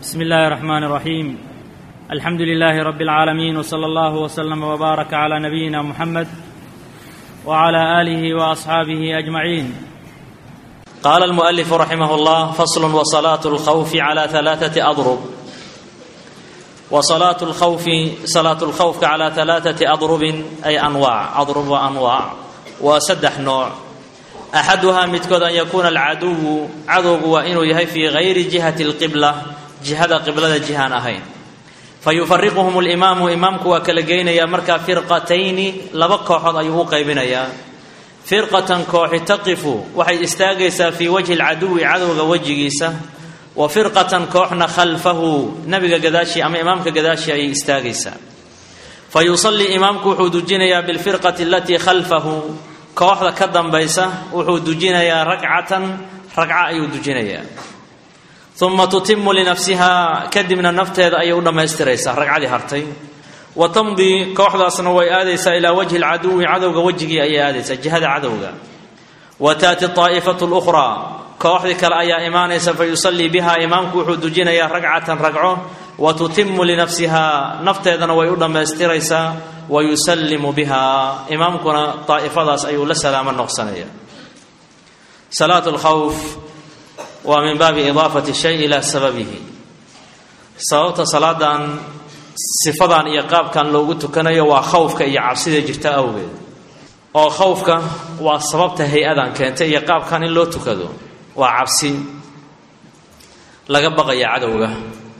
بسم الله الرحمن الرحيم الحمد لله رب العالمين وصلى الله وسلم وبارك على نبينا محمد وعلى اله واصحابه اجمعين قال المؤلف رحمه الله فصل وصلاه الخوف على ثلاثه اضرب وصلاه الخوف صلاه الخوف على ثلاثه اضرب اي انواع اضرب وانواع وسدح نوع axaduhaa midkood an yakuuna alcaduwu cadowgu waa inuu yahay fii gayri jihati alqibla jihada qiblada jihaan ahayn fa yufariquhum limaamu imaamku waa kala geynayaa markaa firqatayni laba kooxood ayuu u qaybinayaa firqatan kooxi taqifu waxay istaagaysaa fii wajhi alcaduwi cadowga wejigiisa wa firqatan kooxna khalfahu nabiga gadaashii ama imaamka gadaashii ayay istaagaysaa fa yusallii imaamku wuxuu dujinayaa bilfirqati alatii khalfahu kooxda ka dambaysa wuxuu dujinayaa ragcatan ragca ayuu dujinayaa uma tutimu linafsihaa kadibna nafteeda ayay u dhammaystiraysaa ragcadii hartay wa tamdii kooxdaasna way aadaysaa ilaa wajhi lcaduwi cadowga wejigii ayay aadaysaa jihada cadowga wa taati aa'ifatu lukhraa kooxdii kale ayaa imaanaysa fa yusallii biha imaamku wuxuu dujinayaa ragcatan ragco wa tutimu linafsihaa nafteedana way u dhammaystiraysaa wa yusallimu biha imaamkuna daa'ifadaas ayuu la salaamo noqsanaya salaatu lkhawf waa min baabi idaafati shay ilaa sababihi sababta salaadan sifadan iyo qaabkan loogu tukanayo waa khawfka iyo cabsida jirta awgeed oo khawfka waa sababta hay-adan keentay iyo qaabkan in loo tukado waa cabsi laga baqaya cadowga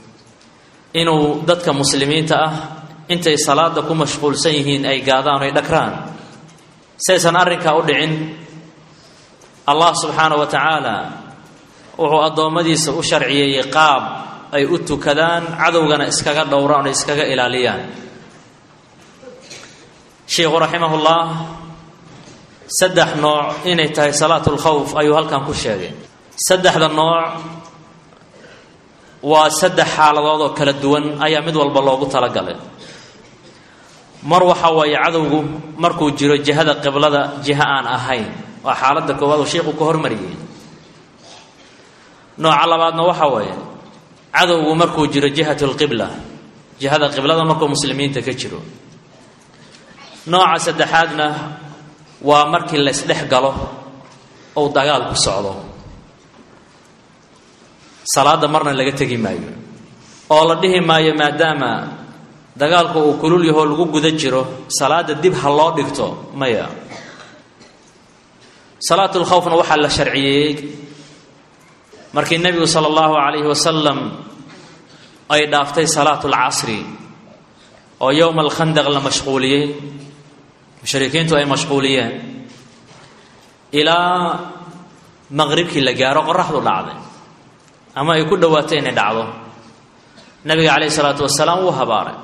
inuu dadka muslimiinta ah intay salaada ku mashquulsan yihiin ay gaadaan oy dhagraan saysan arrinkaa u dhicin allah subxaana wa tacaala wuxuu addoommadiisa u sharciyeeyey qaab ay u tukadaan cadowgana iskaga dhowraan oo iskaga ilaaliyaan sheikhu raximahullah saddex nooc inay tahay salaatu lkhawf ayuu halkan ku sheegay saddexda nooc waa saddex xaaladood oo kala duwan ayaa mid walba loogu talagalay mar waxa waaye cadowgu markuu jiro jihada qiblada jiho aan ahayn waa xaaladda koowaad oo sheikhu ka hormariyey nooca labaadna waxa waaye cadowgu markuu jiro jihatu lqibla jihada qiblada markuu muslimiinta ka jiro nooca saddexaadna waa markii laysdhex galo ou dagaal ku socdo salaada marna laga tegi maayo oo la dhihi maayo maadaama dagaalku uu kulul yahoo lagu guda jiro salaada dib ha loo dhigto maya salaatu lkhawfna waxaa la sharciyeeyey markii nebigu sala allahu calayhi wasalam ay dhaaftay salaatu lcasri oo yowma alkhandaq la mashquuliyey mushrikiintu ay mashquuliyeen ilaa maqribkii la gaaro qoraxdu dhacday ama ay ku dhowaatay inay dhacdo nabiga calayhi salaatu wasalaam wuu habaaray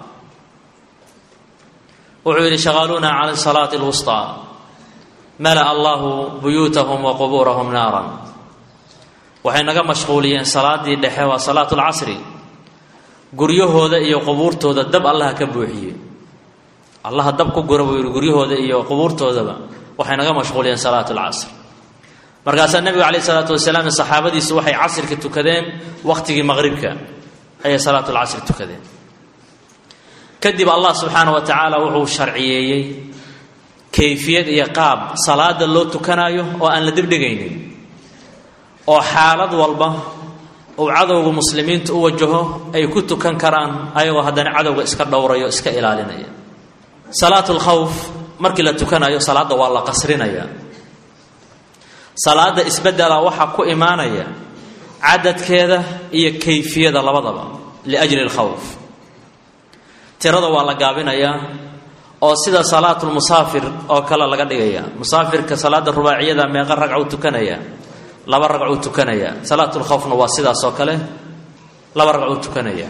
wuxuu yidhi shaqaaluuna cala salaati lwusطaa mala'a allahu buyuutahum wa qubuurahum naaran waxay naga mashquuliyeen salaadii dhexe waa salaatu lcasri guryahooda iyo qubuurtooda dab allaha ka buuxiye allaha dab ku gura buu yidhi guryahooda iyo qubuurtoodaba waxay naga mashquuliyeen salaatu lcasr markaasaa nebigu calayh isalaatu wasalaam saxaabadiisu waxay casrka tukadeen wakhtigii maqribka ayay salaatu lcasri tukadeen kadib allah subxaana wa tacaala wuxuu sharciyeeyey kayfiyad iyo qaab salaada loo tukanaayo oo aan la dibdhigaynin oo xaalad walba uu cadowga muslimiinta u wajaho ay ku tukan karaan ayagoo haddana cadowga iska dhowrayo iska ilaalinaya salaatu lkhawf markii la tukanayo salaadda waa la qasrinaya salaada isbedela waxaa ku imaanaya cadadkeeda iyo kayfiyada labadaba liajli lkhawf tirada waa la gaabinayaa oo sida salaatulmusaafir oo kale laga dhigaya musaafirka salaada rubaaciyada meeqa ragcuu tukanaya laba ragcuu tukanaya salaatulkhawfna waa sidaas oo kale laba ragcuu tukanaya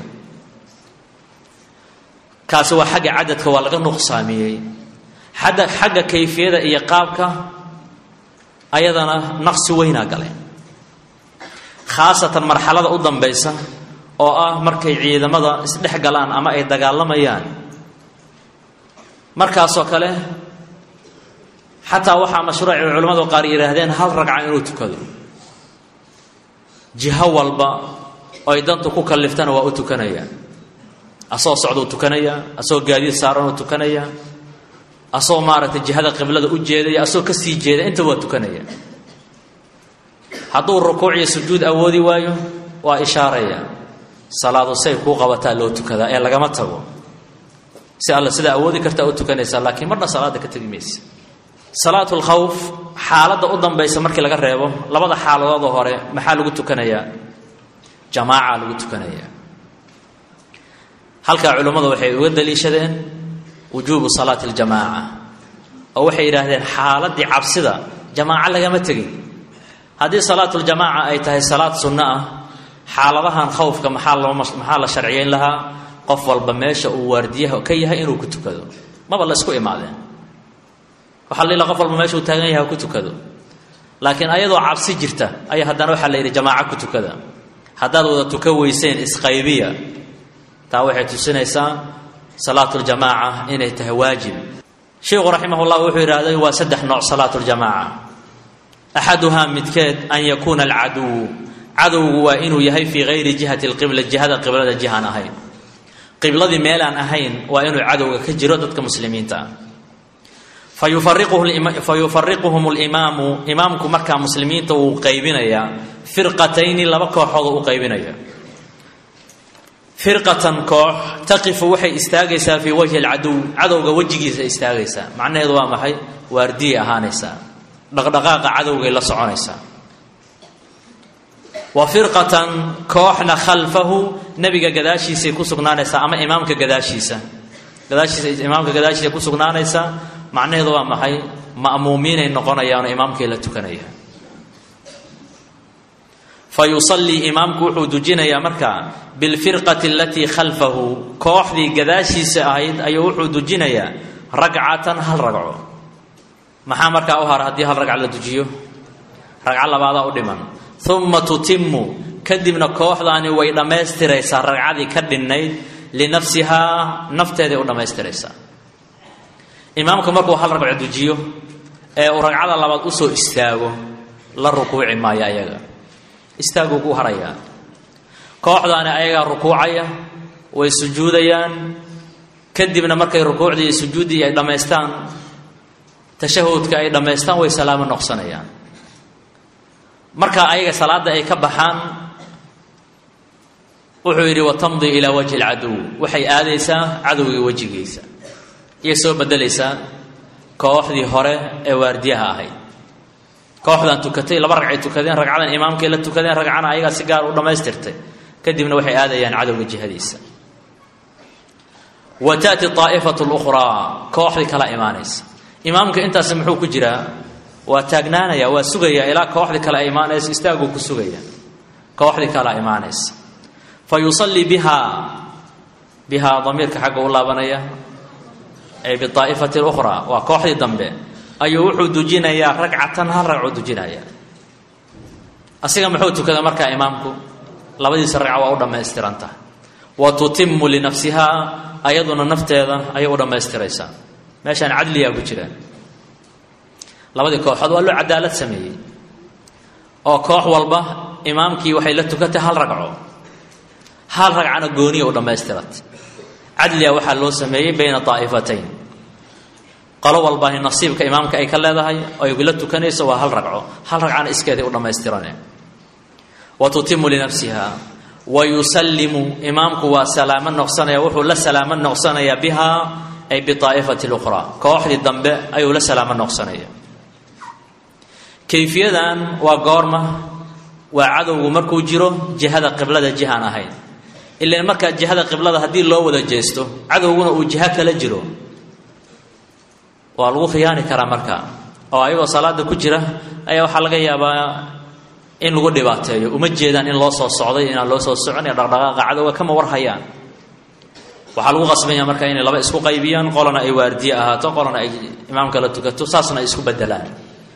kaasi waa xagga cadadka waa laga nuqsaamiyey xadda xagga kayfiyada iyo qaabka ayadana naqsi weynaa gale khaasatan marxalada u dambaysa oo ah markay ciidamada isdhex galaan ama ay dagaalamayaan markaasoo kale xataa waxaa mashruuci culimmadu qaar yidhaahdeen hal ragca inuu tukado jiho walba oy dantu ku kalliftana waa u tukanaya asagoo socduu tukanaya asagoo gaadiid saaran uu tukanaya asagoo maaragtay jihada qiblada u jeedaya asagoo ka sii jeeda inta waa tukanaya hadduu rukuuc iyo sujuud awoodi waayo waa ishaaraya salaadu say kuu qabataa loo tukadaa ee lagama tago si alla sidaa awoodi kartaa u tukanaysaa laakiin marna salaada ka tegi maysa salaatu lkhawf xaaladda u dambaysa markii laga reebo labada xaaladoodoo hore maxaa lagu tukanayaa jamaaca lagu tukanayaa halkaa culimmadu waxay uga daliishadeen wujuubu salaati aljamaaca oo waxay yidhaahdeen xaaladdii cabsida jamaaco lagama tegin haddii salaatuljamaaca ay tahay salaad sunno ah xaaladahan khawfka maxaa loo maxaa la sharciyeyn lahaa qof walba meesha uu waardiyaha ka yahay inuu ku tukado maba la isku imaadeen waxaa la qof walba meesha uu taagan yahay ku tukado laakiin ayadoo cabsi jirta ayaa haddana waxaa la yidhi jamaaco ku tukada haddaad wada tuka weyseen isqaybiya taa waxay tusinaysaa salaatuljamaaca inay tahay waajib sheikhu raximahullah wuxuu yidhahday waa saddex nooc salaatuljamaaca axaduhaa midkeed an yakuuna alcaduwu cadowgu waa inuu yahay fii hayri jihati lqibla jihada qiblada jihaan ahayn qibladii meelaan ahayn waa inuu cadowga ka jiro dadka muslimiinta ah fayufariquhum limaamu imaamku markaa muslimiinta wuu qaybinayaa firqatayni laba kooxood u qaybinaya firqatan koox taqifu waxay istaagaysaa fii wajhi alcaduw cadowga wejigiisa istaagaysaa macnaheedu waa maxay waardiyay ahaanaysaa dhaqdhaqaaqa cadowgay la soconaysaa wa firqatan kooxna khalfahu nebiga gadaashiisay ku sugnaanaysaa ama imaamka gadaashiisa gadaashiisa imaamka gadaashiisa ku sugnaanaysaa macnaheedu waa maxay ma'muumiinay noqonayaano imaamkay la tukanaya fa yusallii imaamku wuxuu dujinayaa markaa bilfirqati alatii khalfahu kooxdii gadaashiisa ahayd ayuu wuxuu dujinayaa ragcatan hal ragco maxaa markaa u hara haddii hal ragca la dujiyo ragco labaadaa u dhiman uma tutimu kadibna kooxdaani way dhammaystiraysaa ragcadii ka dhinnayd linafsihaa nafteeday u dhammaystiraysaa imaamku markuu hal ragco dujiyo ee uu ragcada labaad usoo istaago la rukuuci maayo ayaga istaaguu ku harayaa kooxdaani ayagaa rukuucaya way sujuudayaan kadibna markay rukuucdii iyo sujuuddii ay dhammaystaan tashahudka ay dhammaystaan way salaamo noqsanayaan marka ayaga salaada ay ka baxaan wuxuu yidhi watamdi ilaa wajhi alcaduw waxay aadaysaa cadowgii wejigiisa iyay soo bedelaysaa kooxdii hore ee waardiyaha ahayd kooxdan tukatay laba ragcay tukadeen ragcadan imaamkay la tukadeen ragcana ayagaa si gaar u dhammaystirtay kadibna waxay aadayaan cadowga jihadiisa wa taati aa'ifatu lukhraa kooxdii kala imaanaysa imaamka intaasi muxuu ku jiraa waa taagnaanaya waa sugaya ilaa kooxdii kale ay imaanayso istaaguu ku sugaya kooxdii kale imaanaysa fa yusallii bihaa bihaa damiirka xagga u laabanaya ay biaa'ifati lukhraa waa kooxdii dambe ayuu wuxuu dujinayaa ragcatan hal ragcuu dujinaya asiga muxuu tukada markaa imaamku labadiisa ragca waa u dhammaystiranta wa tutimu linafsihaa ayaduna nafteeda ayay u dhammaystiraysaa meeshaan cadliyaa ku jira labadii kooxood waa loo cadaalad sameeyey oo koox walba imaamkii waxay la tukatay hal ragco hal ragcana gooniya u dhammaystiratay cadliga waxaa loo sameeyey bayna daa'ifatayn qolo walbani nasiibka imaamka ay ka leedahay oo ay la tukanayso waa hal ragco hal ragcana iskeeday u dhammaystirane wa tutimu linafsiha wa yusallimu imaamku waa salaamo noqsanaya wuxuu la salaamo noqsanayaa bihaa ay biaa'ifati lukhraa kooxdii dambe ayuu la salaamo noqsanaya kayfiyadan waa goorma waa cadowgu markuu jiro jihada qiblada jihaan ahayn ilan markaa jihada qiblada haddii loo wada jeesto cadowguna uu jiho kala jiro waa lagu khiyaani karaa marka oo ayagoo salaada ku jira ayaa waxaa laga yaabaa in lagu dhibaateeyo uma jeedaan in loo soo socday inaan loo soo socon ee dhaqdhaqaaqa cadowga kama war hayaan waxaa lagu qasbanya marka inay laba isku qaybiyaan qolana ay waardiye ahaato qolana ay imaamka la tukato saasna ay isku bedelaan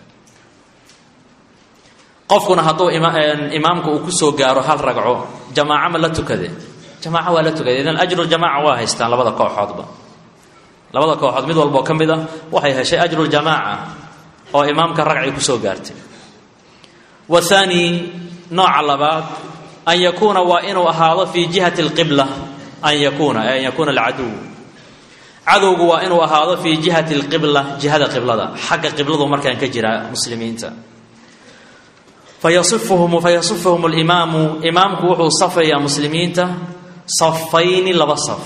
qofkuna hadduu imaamka uu kusoo gaaro hal ragco jamaaco ma la tukade jamaaco waa la tukade idan ajruljamaaca waa haystaan labada kooxoodba labada kooxood mid walboo ka mid a waxay heshay ajruljamaaca oo imaamka ragcay kusoo gaartay wathaani nooca labaad an yakuuna waa inuu ahaado fii jihati alqibla an yakuuna an yakuuna alcaduw cadowgu waa inuu ahaado fii jihati alqibla jihada qiblada xagga qibladu markaan ka jira muslimiinta fayasifuhum fayasifuhum alimaamu imaamku wuxuu safayaa muslimiinta safayni laba saf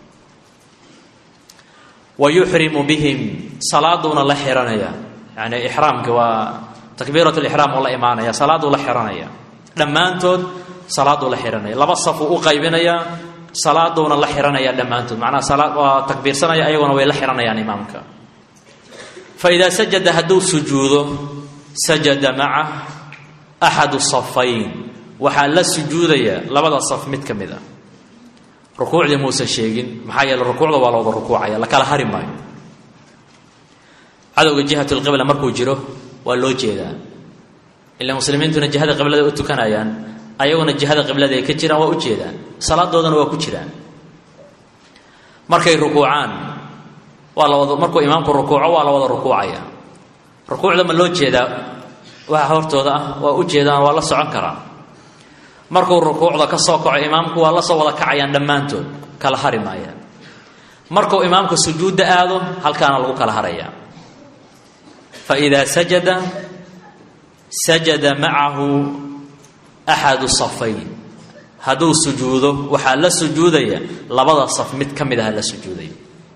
wa yuxrimu bihim salaaduuna la xiranaya yani ixraamka waa takbiirat lixraam oo la imaanaya salaaduu la xiranaya dhammaantood salaaduu la xiranaya laba safuu u qaybinayaa salaaduuna la xiranaya dhammaantood macnaha salaad waa takbiirsanaya ayaguna way la xiranayaan imaamka fa idaa sajada hadduu sujuudo sajada macah axadu safayn waxaa la sujuudaya labada saf mid ka mid a rukuucdii muusan sheegin maxaa yeele rukuucda waa la wada rukuucaya la kala hari maayo cadowga jihat lqibla markuu jiro waa loo jeedaa ila muslimiintuna jihada qiblada u tukanayaan ayaguna jihada qiblada ay ka jiraan waa u jeedaan salaadoodana waa ku jiraan markay rukuucaan waa la wada markuu imaamku rukuuco waa la wada rukuucaya rukuucda ma loo jeedaa waxa hortooda ah waa u jeedaan waa la socon karaa markuu rukuucda ka soo kaco imaamku waa la soo wada kacayaan dhammaantood kala hari maayaan markuu imaamka sujuudda aado halkaana lagu kala harayaa fa idaa sajada sajada macahu axadu safayn hadduu sujuudo waxaa la sujuudaya labada saf mid ka mid aha la sujuudaya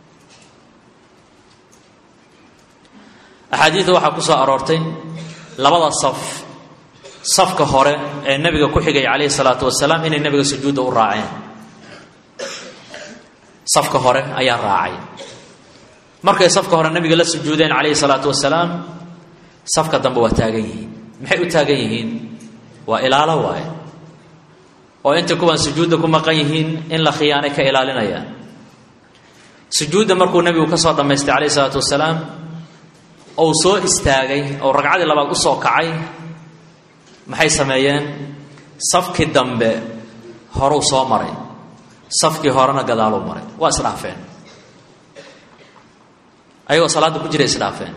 axaadiida waxaa ku soo aroortay labada saf safka hore ee nebiga ku xigay calayhi salaatu wasalaam inay nebiga sujuudda u raaceen safka hore ayaa raacay markay safka hore nebiga la sujuudeen calayhi salaatu wasalaam safka dambe waa taagan yihiin maxay u taagan yihiin waa ilaalo waaye oo inta kuwan sujuudda ku maqan yihiin in la khiyaanay ka ilaalinayaan sujuudda markuu nebigu ka soo dhammaystay calayhi salaatu wasalaam ou soo istaagay oo ragcadii labaad u soo kacay maxay sameeyeen safkii dambe horuu soo maray safkii horena gadaaluu maray waa isdhaafeen ayagoo salaadda ku jira isdhaafeen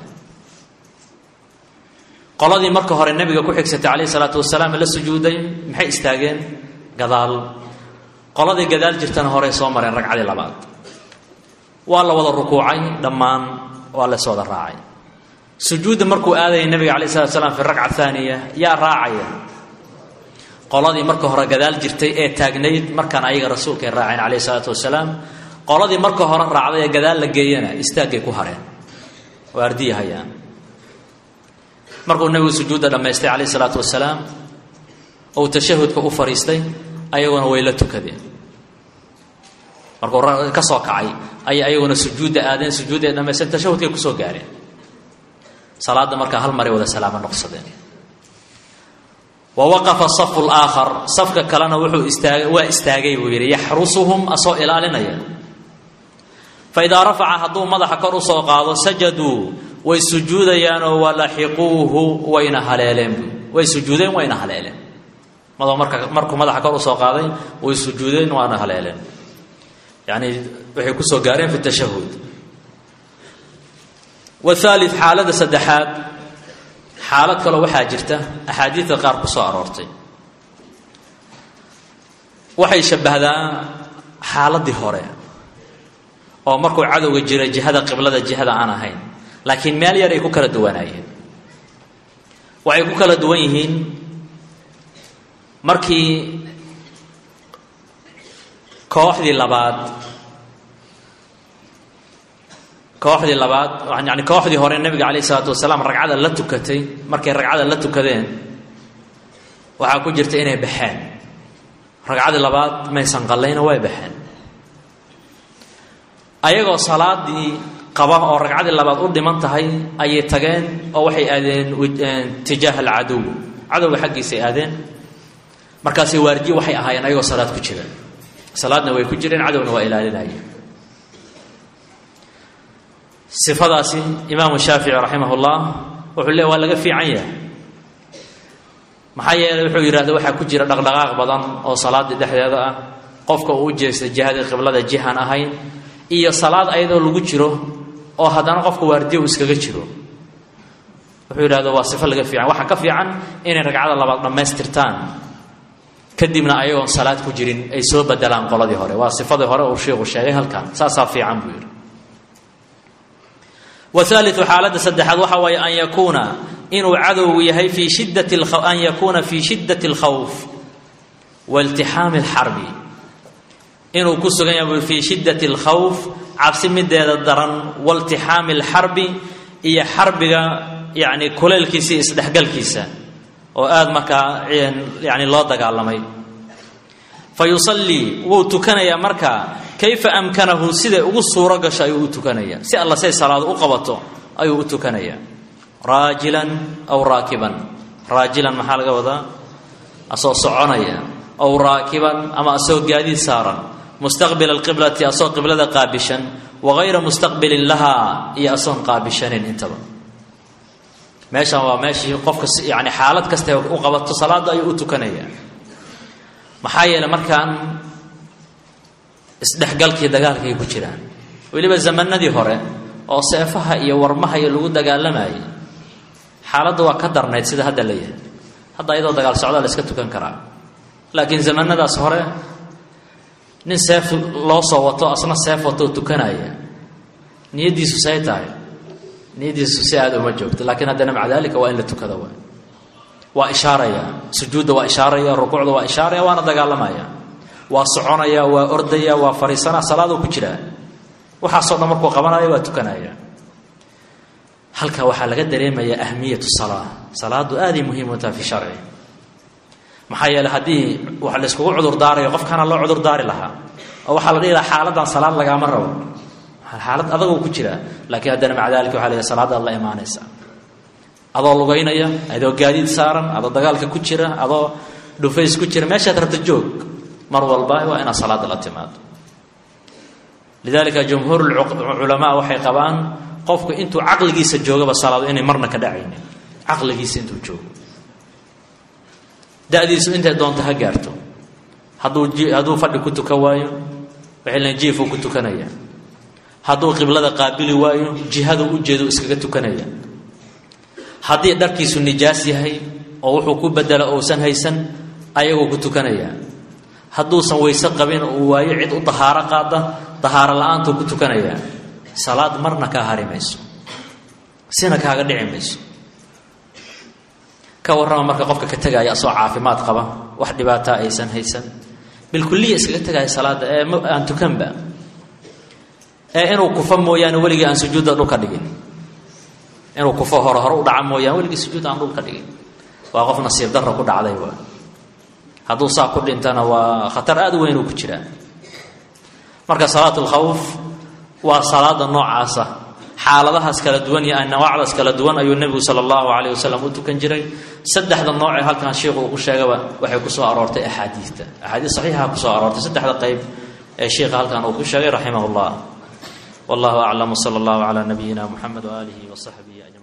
qoladii marka hore nebiga ku xigsatay calayhi salaatu wasalaam la sujuuday maxay istaageen gadaal qoladii gadaal jirtana horey soo mareen ragcadii labaad waa la wada rukuucay dhammaan waa la iswada raacay sujuudda markuu aadayay nebiga calayh salatu slam fi ragca aaniya yaa raacaya qoladii marka hore gadaal jirtay ee taagnayd markaan ayaga rasuulkay raaceen calayh salaatu wasalaam qoladii marka hore raacday ee gadaal la geeyana istaaggay ku hareen oo ardiyahayaan markuu nebigu sujuudda dhammaystay calayh salaatu wasalaam ou tashahudka u fadhiistay ayaguna way la tukadeen markuu ka soo kacay ayay ayaguna sujuudda aadeen sujuudda ay dhamaysteen tashahudkay kusoo gaareen salaadda markaa hal maray wada salaamo noqsadeen wa waqafa safu laakhar safka kalena wuxuu istaagay waa istaagay buu yidhi yaxrusuhum asoo ilaalinaya fa idaa rafaca hadduu madaxa kor usoo qaado sajaduu way sujuudayaanoo walaxiquuhu wayna haleeleen way sujuudeen wayna haleeleen mado marka markuu madaxa kor usoo qaaday way sujuudeen waana haleeleen yani waxay kusoo gaareen fi tashahud wahaali xaalada saddexaad xaalad kaloo waxaa jirta axaadiidka qaar ku soo aroortay waxay shabbahdaa xaaladii hore oo markuu cadowga jira jihada qiblada jihada aan ahayn laakiin meel yar ay ku kala duwanaayeen waxay ku kala duwan yihiin markii kooxdii labaad kooxdii labaad yani kooxdii hore nebiga calayh isalaatu wasalaam ragcada la tukatay markay ragcada la tukadeen waxaa ku jirta inay baxeen ragcadii labaad maysan qallayna way baxeen ayagoo salaadii qaba oo ragcadii labaad u dhiman tahay ayay tageen oo waxay aadeen tijaaha alcadow cadowga xaggiisay aadeen markaasay waardiye waxay ahaayeen ayagoo salaad ku jira salaadna way ku jireen cadowna waa ilaalinayeen sifadaasi imaamu shaafici raximah ullah wuxuu le waa laga fiican yahay maxaa yeeley wuxuu yidhahda waxaa ku jira dhaqdhaqaaq badan oo salaadii dhexdeeda ah qofka uu u jeesta jihadii qiblada jihan ahayn iyo salaad ayadoo lagu jiro oo haddana qofka waardiya uu iskaga jiro wuxuu yidhahda waa sifo laga fiican waxaa ka fiican inay ragcada labaad dhammaystirtaan kadibna ayagoon salaad ku jirin ay soo bedelaan qoladii hore waa sifadii hore uu sheikhu sheegay halkan saasaa fiican buu yidhi waaliu xaaladda saddexaad waxa waaye an yakuuna inuu cadowgu yahay fii shidat an yakuuna fii shiddati اlkhawf wailtixaami اlxarbi inuu ku sugan yahay fii shiddati اlkhawf cabsi mideeda daran wailtixaami اlxarbi iyo xarbiga yani kuleylkiisa iyo isdhexgalkiisa oo aada markaa yani loo dagaalamay fa yusallii wuu tukanayaa markaa kayfa amkanahu siday ugu suuro gasho ayuu u tukanayaa si alla say salaado u qabato ayuu u tukanayaa raajilan aw raakiban raajilan maxaa laga wadaa asoo soconaya aw raakiban ama asoo gaadiid saaran mustaqbila alqiblati asoo qiblada qaabishan wagayra mustaqbilin lahaa iyo asoon qaabishanin intaba meeshan waa meeshii qofka yani xaalad kasta u qabato salaada ayuu u tukanayaa maxaa yeeley markaan isdhexgalkii dagaalkay ku jiraan weliba zamanadii hore oo seefaha iyo warmaha iyo lagu dagaalamayay xaaladda waa ka darnayd sida hadda la yahay hadda ayadoo dagaal socdaa la iska tukan karaa laakiin zamanadaas hore nin seef loo soo wato asna seef watoo tukanaya niyaddiisu say tahay niyaddiisu si aada uma joogto laakiin haddana maca dalika waa in la tukada waay waa ishaaraya sujuudda waa ishaaraya rukuucda waa ishaaraya waana dagaalamaya waa soconaya waa ordaya waa fariisanaa salaadoo ku jiraa waxaasoo dhan markuu qabanaya waa tukanaya halka waxaa laga dareemayaa ahmiyatu salaa salaadu aaday muhiim u tahay fi sharci maxaa yeeley haddii wax layskugu cudurdaarayo qofkaana loo cudurdaari lahaa oo waxaa la dhihi lahaa xaaladan salaad lagaama rabo xaalad adagoo ku jiraa laakiin haddana maca dalika waxa la yidhaha salaadaad la imaanaysa adoo lugaynaya adoo gaadiid saaran adoo dagaalka ku jira adoo dhufays ku jira meeshaad rabta joog mar walba waa inaad salaada la timaado lidalika jumhuur culamaa waxay qabaan qofku intuu caqligiisa joogaba salaado inay marna ka dhacaynin caqligiisa intuu joogo dadiisu intay doonto ha gaarto hadduu hadduu fadhi ku tukan waayo waxay leeyiin jiifuu ku tukanaya hadduu qiblada qaabili waayo jihadu u jeedo iskaga tukanaya haddii dharkiisu nijaas yahay oo wuxuu ku bedelo uusan haysan ayagoo ku tukanaya hadduusan weyse qabin uu waayo cid u dahaaro qaada dahaaro la-aantuu ku tukanayaa salaad marna kaa hari mayso sina kaaga dhici mayso ka warrama marka qofka ka tegaya asoo caafimaad qaba wax dhibaataa aysan haysan bilkuliya iskaga tegaya salaada ee aan tukanba ee inuu kufo mooyaane weligii aan sujuudda dhulka dhigin inuu kufo hore hore u dhaca mooyaane weligii sujuud aan dhulka dhigin waa qof nasiib darra ku dhacday waa hadduu saa ku dhintana waa khatar aada u weyn uu ku jiraa marka salaat lkhawf waa salaada noocaasa xaaladahaas kala duwan iyo anwaacdaas kala duwan ayuu nebigu sala allahu calayh wasalam u tukan jiray saddexda noocee halkan sheikhu uu ku sheegaba waxay ku soo aroortay axaadiidta axaadiis saxiixa kusoo aroortay saddexda qayb ee sheikha halkan uu ku sheegay raximah llah wallahu aclam wsala allahu calaa nabiyina muxamed waaalihi wasaxbihi ajmaciin